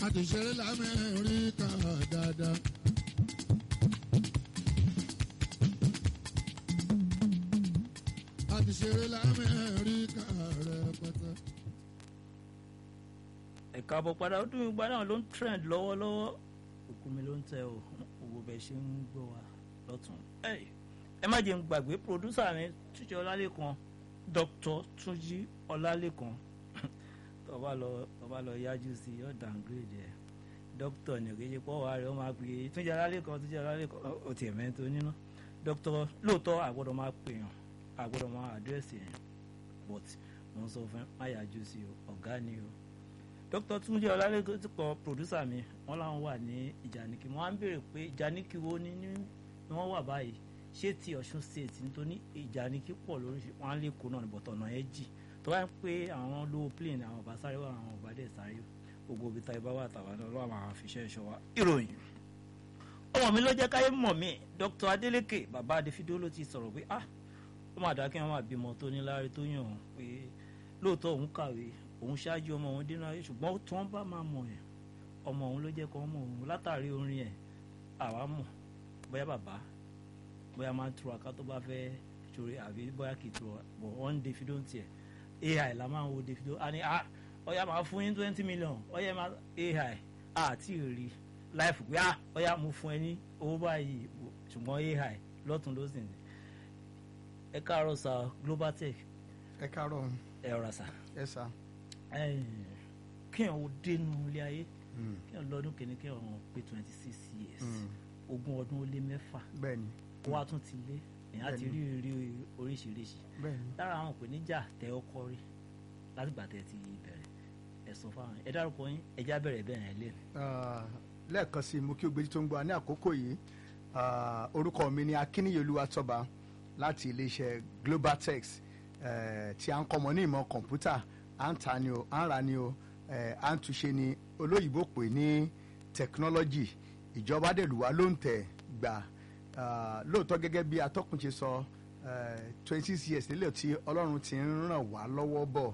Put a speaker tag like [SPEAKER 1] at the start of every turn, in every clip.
[SPEAKER 1] ti ṣeré lamẹ́ríkà dáadáa. a ti ṣeré lamẹ́ríkà rẹpẹtẹ.
[SPEAKER 2] ẹ̀ka àbọ̀ padà ó dùn ìgbà náà ló ń trend lọ́wọ́lọ́wọ́ òkú mi ló ń tẹ o owó bẹ́ẹ̀ ṣe ń gbọ́ wa lọ́tún. ẹ má jẹ́ ń gbàgbé pòdúsà mi túnjí ọlálẹ́kan dr túnjí ọlálẹ́kan tó bá lọ tó bá lọ yájú sí yóò downgrade ẹ̀ dókítà ní òkèjì pọ̀ wá rẹ̀ ó máa pè é túnjí ọlálẹ́kan túnjí ọlálẹ́kan ó tiẹ̀ mẹ́tò nínú dókítà lóòótọ́ àgbọ̀dọ̀ máa pèèyàn àgbọ̀dọ̀ máa àdírẹ́sì yẹn but mo ń sọ fún má yájú sí o ọ̀gá ni o dr túnjí ọlálẹ́kan ti kọ pòdúsà mi wọ́n láwọn wà ní ìjànìkì wọ́n á ń béèrè pé ìjànìkì wo ni ni wọ́n wà báyìí ṣé ti ọ̀ṣun state nítorí ìjànìkì pọ̀ lóríṣi wọ́n á lè kó náà bọ̀tọ̀ ọ̀nà ẹ̀ jì tó bá ń pé àwọn low plane àwọn ọba sáré wà àwọn ọba dẹ̀ sáré gbogbo ibi tá ibà wà tàwa náà lọ́wọ́ àwọn àfiṣẹ́ ìṣọ́ wa ìròyìn ọmọ mi ló jẹ́ káyé mọ̀ mí dr adeleke bàbá adéfídó ló ti sọ̀rọ̀ pé ah ó mà dá kí wọ́n máa bímọ tó ní láre tó yàn án pé lóòótọ́ òun kàwé òun ṣáájú ọmọ òun dínú ayé ṣùgbọ́n tí wọ́n bá máa mọ̀ ẹ̀ ọmọ òun ló jẹ́ kó mọ̀ òun látàrí orin ẹ̀ àwa mọ̀ bóyá bàbá bóyá máa ń tura ká tó bá fẹ́ ṣòro àbí bóyá kì í tura bọ̀ wọ́n ń Davido ń tiẹ̀ ai la máa ń wo Davido a ní ah ọ̀yà máa fún yín twenty million ọ̀yà máa ai àti rí láìfù pé ah ọ̀yà mo fún ẹ ní owó báyìí ṣùgbọ́n ai lọ́tún ló sì ní ẹ káàárọ̀ sa Global Tech
[SPEAKER 3] ẹ káàárọ̀
[SPEAKER 2] ẹ rà sà
[SPEAKER 3] ẹ sá.
[SPEAKER 2] kéèyàn ó dénú ilé ayé kéèyàn lọ́dún kìíní kéèyàn pé twenty six years ogún ọdún ó lé mẹ́fà
[SPEAKER 3] bẹ́ẹ̀ni
[SPEAKER 2] kó wá tún ti lé èèyàn ti rí rí oríṣiríṣi
[SPEAKER 3] bẹ́ẹ̀ni
[SPEAKER 2] lára àwọn ìpèníjà tẹ ọkọ rí látìgbà tẹ ti bẹ̀rẹ̀ ẹ sọ fáwọn ẹ dárúkọ yín ẹ já bẹ̀rẹ̀ bẹ́ẹ̀ yẹn lé.
[SPEAKER 3] lẹ́ẹ̀kan sí i mo kí o gbèjì tó ń gbọ́ ní àkókò yìí orúkọ mi ni akíníyèlúwa tọ́ba láti iléeṣẹ́ Global Tex tí a ń kọ́mọ ní ìmọ̀ kọ̀ǹpútà à ń ta ni o à ń ra ni o à ń túnṣe ni olóyìnbó pè ní technology ìjọba dẹ̀lúwa ló ń tẹ̀ gbà lóòótọ́ gẹ́gẹ́ bí atọ́kùn ṣe sọ twenty six years nílẹ̀ tí ọlọ́run ti ń ràn wá lọ́wọ́ bọ̀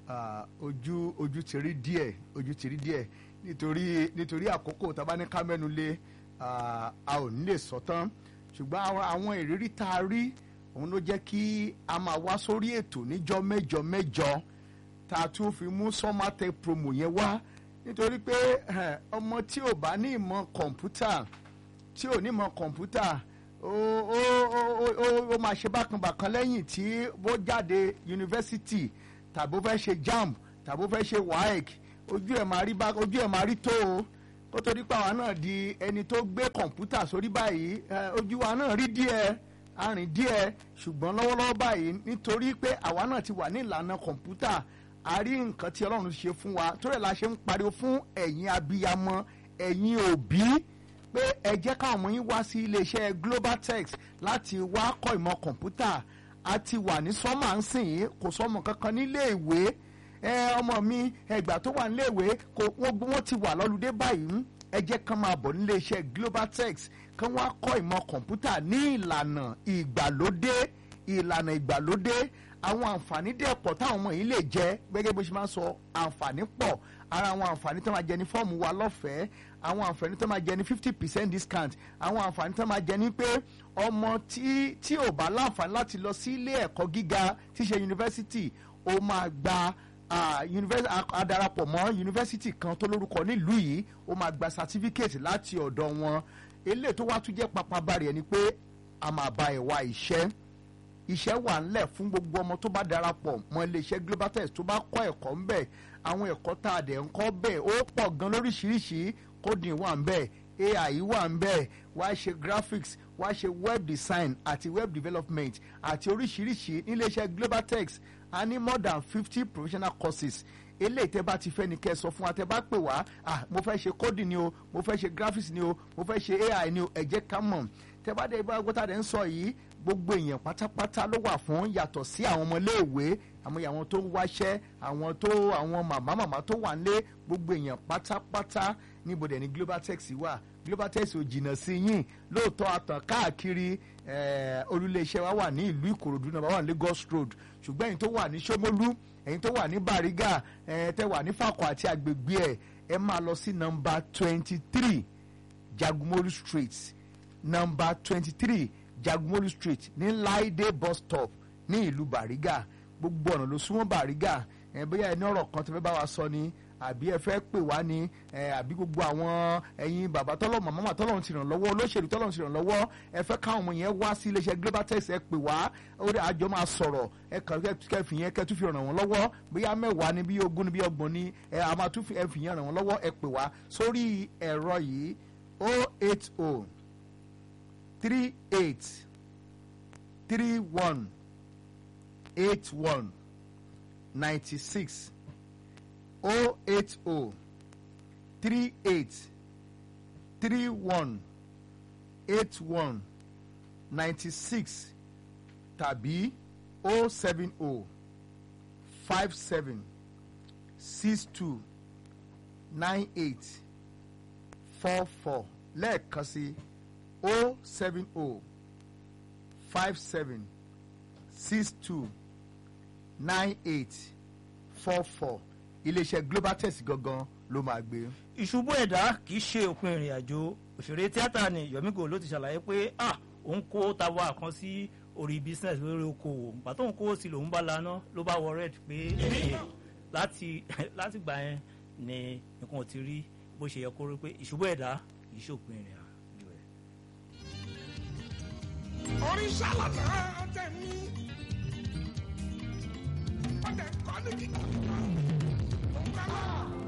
[SPEAKER 3] ojú ojú ti rí díẹ̀ ojú ti rí díẹ̀ nítorí nítorí àkókò tá a bá ní ká mẹ́nu lé a ò ní lè sọ tán ṣùgbọ́n àwọn ìrírí tá a rí òun ló jẹ́ kí a máa wá sórí ètò níjọ́ mẹ́jọ mẹ́jọ tá a tún fi mú sọ́mátẹ́ promo yẹn wá nítorí pé ọmọ tí ò bá ní ìmọ̀ kọ̀ǹpútà tí ò ní ìmọ̀ kọ̀ǹpútà ó ó ó ó máa ṣe bákanbàkan lẹ́yìn tí ó jáde yunifásitì tàbí ó fẹ́ ṣe jamb tàbí ó fẹ́ ṣe waec ojú ẹ̀ máa rí bá ojú ẹ̀ máa rí tó o kó tó di pa àwa náà di ẹni tó gbé kọ̀ǹpútà sórí báyìí ojú wa náà rí díẹ̀ arìn díẹ̀ ṣùgbọ́n lọ́wọ́lọ́wọ́ báyìí nítorí pé àwa náà ti wà ní ìlànà kọ̀ǹpútà a rí nǹkan tí ọlọ́run ṣe fún wa tó rẹ̀ la ṣe ń pariwo fún ẹ̀yin abiyamọ ẹ̀yin òbí pé ẹ jẹ́ káwọn ọmọ yín wá sí iléeṣẹ́ Global Tex láti wá kọ́ ìmọ̀ kọ̀ǹpútà a ti wà ní sọ́mà ń sìn yín kò sọ́mọ kankan nílé ìwé ẹ ọmọ mi ẹgbà tó wà nílé ìwé kò wọ́n ti wà lọ́lùdé báyìí ẹ jẹ́ kán máa bọ̀ nílé iṣẹ́ Global Tex kán wá kọ́ ìmọ̀ kọ̀ǹpútà ní ìlànà ìgbàlódé ìlànà ìgbàlódé àwọn àǹfààní dẹ̀ pọ̀ táwọn ọmọ yìí lè jẹ gẹ́gẹ́ bó ṣe máa ń sọ àǹfààní pọ̀ ara àwọn àǹfààní tó máa jẹ ní fọ́ọ̀mù wa lọ́fẹ̀ẹ́ àwọn àǹfààní tó máa jẹ ní fifty percent discount àwọn àǹfààní tó máa jẹ ní pé ọmọ tí tí ò bá láǹfààní láti lọ sí ilé ẹ̀kọ́ gíga tí ṣe yunifásitì ó máa gba adarapọ̀ mọ́ yunifásitì kan tó lórúkọ nílùú yìí ó máa gba certificate láti ọ̀dọ̀ wọn eléyìí tó wá tún jẹ́ papabari ẹni pé a máa bá ẹ̀ wá iṣẹ́ iṣẹ́ wà ńlẹ̀ fún gbogbo ọmọ tó bá darapọ̀ mọ́ iléeṣẹ́ Global Tex tó bá kọ́ ẹ̀kọ́ ńbẹ̀ àwọn ẹ̀kọ́ tá a dẹ̀ ń kọ́ bẹ́ẹ̀ ó pọ̀ gan lóríṣiríṣi coding wà ńbẹ̀ AI wà ńbẹ̀ wá ṣe graphics wá ṣe web design àti web development àti oríṣiríṣi níléeṣẹ́ Global Tex a ní more than fifty professional courses eléyìí tẹ́ bá ti fẹ́ ni kẹ́ ẹ sọ fún wa tẹ́ bá pè wá ah mo fẹ́ ṣe coding ni o mo fẹ́ ṣe graphics ni o mo fẹ́ ṣe AI ni o ẹ jẹ́ ká mọ̀ tẹ́ bá dé ibà gbọ́tà dẹ̀ ń sọ yìí gbogbo èèyàn pátápátá ló wà fún yàtọ̀ sí àwọn ọmọléèwé àwọn àwọn tó ń wáṣẹ́ àwọn tó àwọn màmá màmá tó wà nílé gbogbo èèyàn pátápátá níbo dẹ̀ ni Global Tex wà Global Tex ò jìnnà sí yín lóòótọ́ àtàn káàkiri olúléeṣẹ́ wa wà ní ìlú Ìkòròdú náà wà ní Lagos Road ṣùgbọ́n ẹ̀yin tó wà ní Ṣómólú ẹ̀yin tó wà ní Bàrígà tẹ́ wà ní Fàkọ̀ àti àgbègbè ẹ̀ ẹ máa lọ sí nọmba twenty three jagumolu street nọmba twenty three jagumolu street ní laide bus stop ní ìlú bariga gbogbo ọ̀nà ló súnmọ́ bariga ẹ bóyá ẹni ọ̀rọ̀ kan tó fẹ́ bá wa sọ ni àbí ẹ fẹ́ pè wá ní ẹ àbí gbogbo àwọn ẹ̀yin bàbá tọ́lọ̀ màmá tọ́lọ̀ ti ràn lọ́wọ́ olóṣèlú tọ́lọ̀ ti ràn lọ́wọ́ ẹ fẹ́ káwọn ọmọ yẹn wá sí iléeṣẹ́ global tex ẹ pè wá ó dé àjọ máa sọ̀rọ̀ ẹ kàn kẹ́ fi yẹn kẹ́ tún fi ràn wọ́n lọ́wọ́ bóyá mẹ́wàá ni bí ogún ni bí ọgbọ̀n ni ẹ a máa tún fi ẹ fi yẹn ràn wọ́n lọ́wọ́ ẹ pè wá sórí ẹ̀rọ yìí o eight o three eight three one eight one ninety six o eight o three eight three one eight one ninety six tàbí o seven o five seven six two nine eight four four lẹ́ẹ̀kan sí o seven o five seven six two nine eight four four iléeṣẹ́ global test gangan ló máa gbé.
[SPEAKER 2] ìṣubú ẹ̀dá kì í ṣe òpin ìrìn àjò òṣèré tíátà ni yomigo ló ti ṣàlàyé pé ah òun kó tawa kan sí orí business lórí okòwò ìgbà tóun kó sí lòun bá laná ló bá wọ red pé láti láti gbà yẹn ni nǹkan ò ti rí bó ṣe yẹ kó rí pé ìṣubú ẹ̀dá kì í ṣe òpin ìrìn àjò ẹ̀.
[SPEAKER 4] oríṣà lọ́tà ọ̀tẹ̀ mi ọ̀tẹ̀ kọ́ ní kíkọ́.